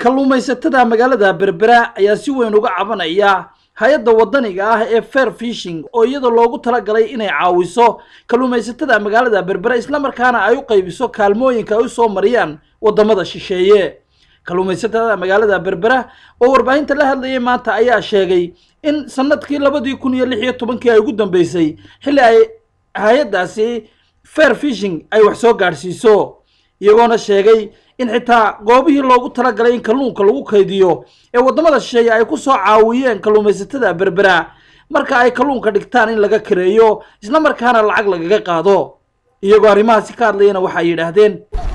kalluumaysatada magaalada berbera ayaa si weyn uga cabanaya hay-adda waddaniga ah ee fair fishing oo iyada loogu talagalay inay caawiso kalluumaysatada magaalada berbera islamarkaana ay u qaybiso kaalmooyinka ay u soo mariyaan waddamada shisheeye kalluumaysatada magaalada berbera oo warbaahinta la hadlayay maanta ayaa sheegay in sanadkii labadii kun iyo lix iyo tobankii ay ugu dambeysay xilli ay hay-addaasi fair fishing ay wax soo gaadhsiiso iyagoona sheegay in xitaa goobihii loogu talagalay in kalluunka lagu kaydiyo ee waddamada shisheeye ay ku soo caawiyeen kalluumaysatada berbera marka ay kalluunka dhigtaan in laga kareeyo isla markaana lacag lagaga qaado iyagoo arrimahaasi ka hadlayana waxay yidhaahdeen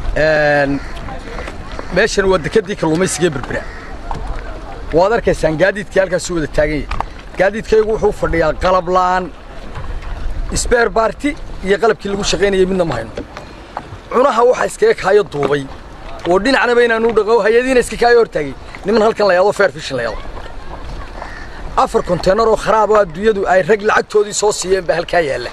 meeshan waa dekadii kalluumaysiga berbera waad arkaysaan gaadiidkii halkaasuu wada taagan yahay gaadiidkaygu wuxuu fadhiyaa qalab la'aan sbeer baarti iyo qalabkii lagu shaqaynayay midna ma hayno cunaha waxaa iskaga kaayo duubay oo dhinacnaba inaanu dhaqo hay-adiina iska kaayo hortaagay niman halkan la yaado fair fishin la yaado afar konteenar oo kharaab oo adduunyadu ay rag lacagtoodii soo siiyeen baa halkaa yaalla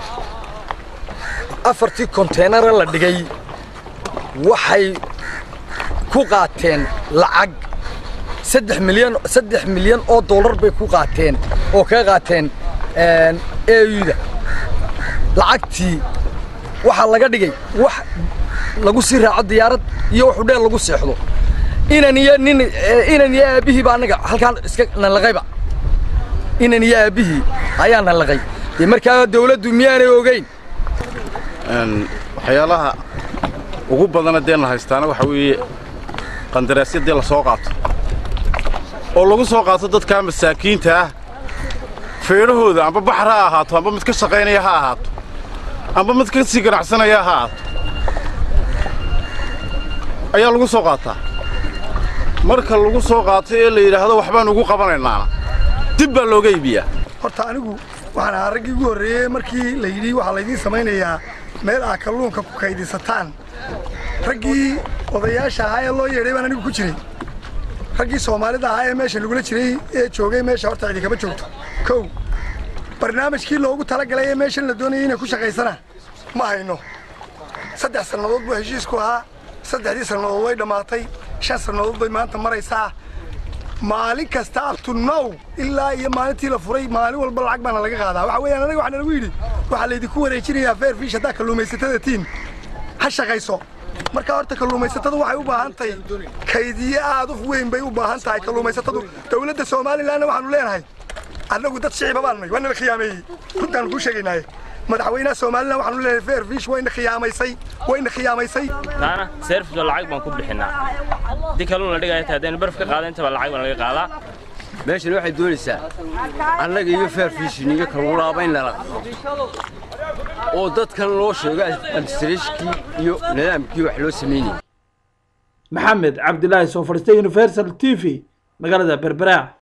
afartii konteenara la dhigay waxay ku qaateen lacag saddex milyan saddex milyan oo dollar bay ku qaateen oo kaga qaateen euda lacagtii waxaa laga dhigay wax lagu sii raaco diyaarad iyo wax udheel lagu seexdo inan iyo nin inan iyo aabbihii baa annaga halkaan iska nalaqayba inan iyo aabbihii ayaa nalaqay dee markaa dawladdu miyaanay ogeyn waxyaalaha ugu badana dee la haystaana waxa weeye qandaraasya dee la soo qaato oo lagu soo qaato dadkaa masaakiinta ah feedhahooda amba baxar ha ahaato amba mid ka shaqaynaya ha ahaato amba mid ka sii ganacsanaya ha ahaato ayaa lagu soo qaataa marka lagu soo qaato ee la yidhaahdo waxbaan ugu qabanaynaana dib baa looga iibiyaa horta anigu waxaan ahaa raggii ugu horreeyey markii la yidhi waxaa laydiin samaynayaa meel aad kalluunka ku kaydhisataan raggii odayaasha ahaa ee loo yeedhay baan anigu ku jiray raggii soomaalida ahaa ee meesha lagula jiray ee joogay meesha horta cidi kama joogto kow barnaamijkii loogu talagalay ee meeshan la doonayay inay ku shaqaysana ma hayno saddex sannadood buu heshiisku ahaa saddexdii sannadood way dhammaatay shan sannadood bay maanta maraysaa maalin kasta abtunow ilaa iyo maalintii la furay maalin walba lacag baana laga qaadaa waxa weeyaan anaga waxaa nalagu yidhi waxaa laydinku wareejinayaa fair fish haddaa kalluumaysatada tiin ha shaqayso marka horta kalluumaysatadu waxay u baahan tahay kaydiye aad u weyn bay u baahan tahay kalluumaysatadu dawladda somalilanna waxaanu leenahay annagu dad shiciba baanay waa nala khiyaameeyey runtaanu kuu sheegaynaaye madaxweynaha somalilan waxaanu leenahay fair fish wayna khiyaamaysay wayna khiyaamaysay taana service lacag baan ku bixinaa haddii kalluun la dhigaya taa haddaynu barf ka qaada intaba lacag baan laga qaadaa meeshan waxay doonaysaa annaga iyo fair fishin iyo kalluulaaba in lala qado oo dadkan loo sheego administrationkii iyo nidaamkii wax loo samaynayay maxamed cabdilaahi soo fadhiistay universal t v magaalada berbera